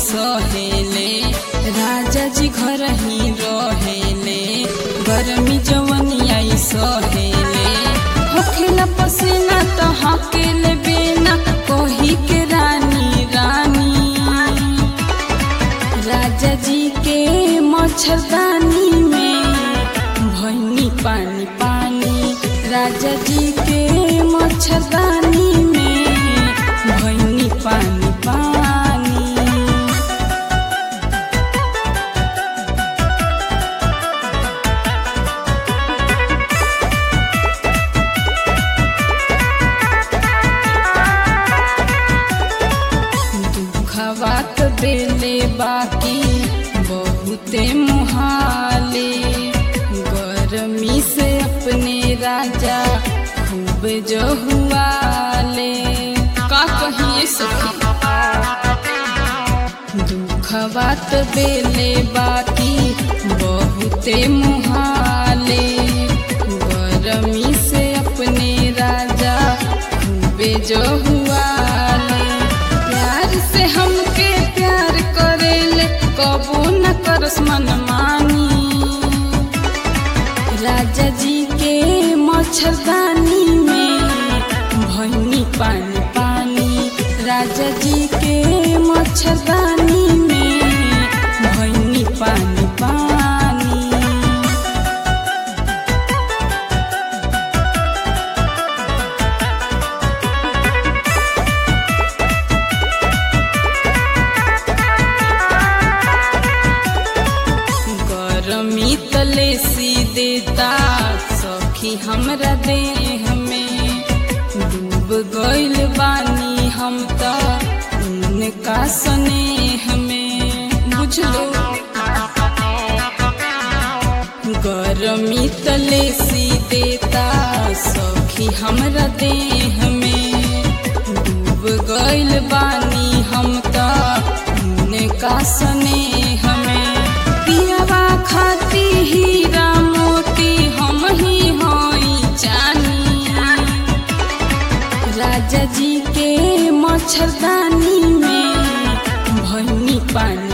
सहेले राजा जी घर ही रहेले गर्मी जवनिया सहेले होखेला पसीना तो हकेले बेना कोही के रानी रानी राजा जी के मच्छरदानी में भैनी पानी पानी राजा जी के मच्छरदानी में भैनी पानी पानी दुखवात देले बाकी बहुते मुहाले गर्मी से अपने राजा खूब जो हुआले का कहिए सखी दुखवात देले बाकी बहुते मुहाले गर्मी से अपने राजा खूबे जो हुआले प्यार से हमके प्यार करेले कबू न करस मन मानी राजा जी के मच्छरदानी में भैनी पानी पानी राजा जी के मच्छरदानी में भैनी पानी पानी गरमी तले सी देता सखी हमरा देह में डूब गइल बानी हम त उनका स्नेह में बुझलो गरमी तले सी देता सखी हमरा देह में डूब गइल बानी हम त उनका स्नेह में पियावा खाती हीरा मोती हम ही हई जानी राजा जी के मच्छरदानी में भैनी पानी